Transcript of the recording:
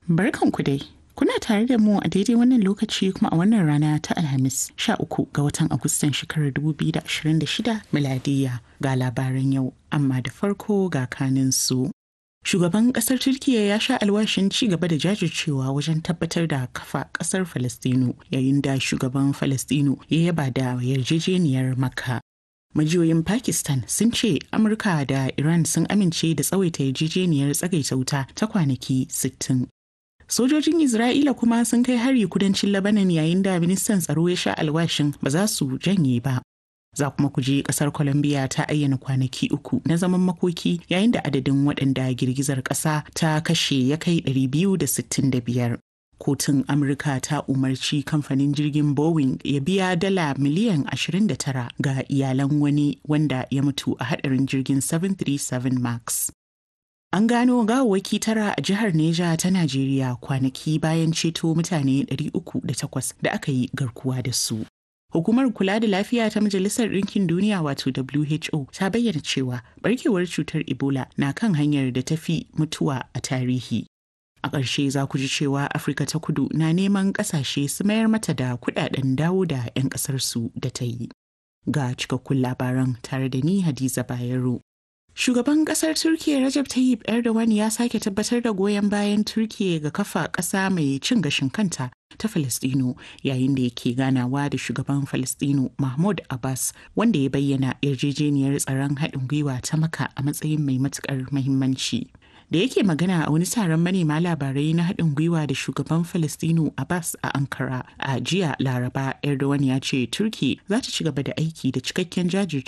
Barkanku dai. Kuna tare da mu a daidai wannan lokaci kuma a wannan rana ta Alhamis 13 ga watan Agustan shekarar 2026 miladiya ga labaran yau amma da farko ga kanin su. Shugaban kasar Turkiyya ya sha alwashin ci gaba da jajircewa wajen tabbatar da kafa kasar Falastinu yayin da shugaban Falastinu ya yaba da yarjejeniyar Makka. Majiyoyin Pakistan sun ce Amurka da Iran sun amince da tsawaita yarjejeniyar tsagaita wuta ta kwanaki 60. Sojojin Isra'ila kuma sun kai hari kudancin Lebanon yayin da ministan tsaro ya sha alwashin ba za su janye ba. Za kuma ku je kasar Colombia ta ayyana kwanaki uku na zaman makoki yayin da adadin waɗanda girgizar ƙasa ta kashe ya kai 265. Kotun Amurka ta umarci kamfanin jirgin Boeing ya biya dala miliyan 29 ga iyalan wani wanda ya mutu a hadarin jirgin 737 Max. An gano gawawwaki tara a jihar Neja ta Najeriya kwanaki bayan ceto mutane 308 da aka yi garkuwa da su. Hukumar kula da lafiya ta Majalisar Ɗinkin Duniya wato WHO ta bayyana cewa barkewar cutar Ebola na kan hanyar da ta fi mutuwa a tarihi. A ƙarshe za ku ji cewa Afirka ta kudu na neman ƙasashe su mayar mata da kuɗaɗen dawo da 'yan ƙasarsu da ta yi. Ga cikakkun labaran tare da ni Hadiza Bayero. Shugaban kasar Turkiyya Recep Tayyip Erdogan ya sake tabbatar da goyon bayan Turkiyya ga kafa ƙasa mai cin gashin kanta ta Falastino yayin da yake ganawa da shugaban Falastino Mahmud Abbas wanda ya bayyana yarjejeniyar tsaron haɗin gwiwa ta maka a matsayin mai matuƙar muhimmanci. Da yake magana a wani taron manema labarai na haɗin gwiwa da shugaban Falastino Abbas a Ankara a jiya Laraba Erdogan ya ce Turkiyya za ta ci gaba da aiki da cikakken jajircewa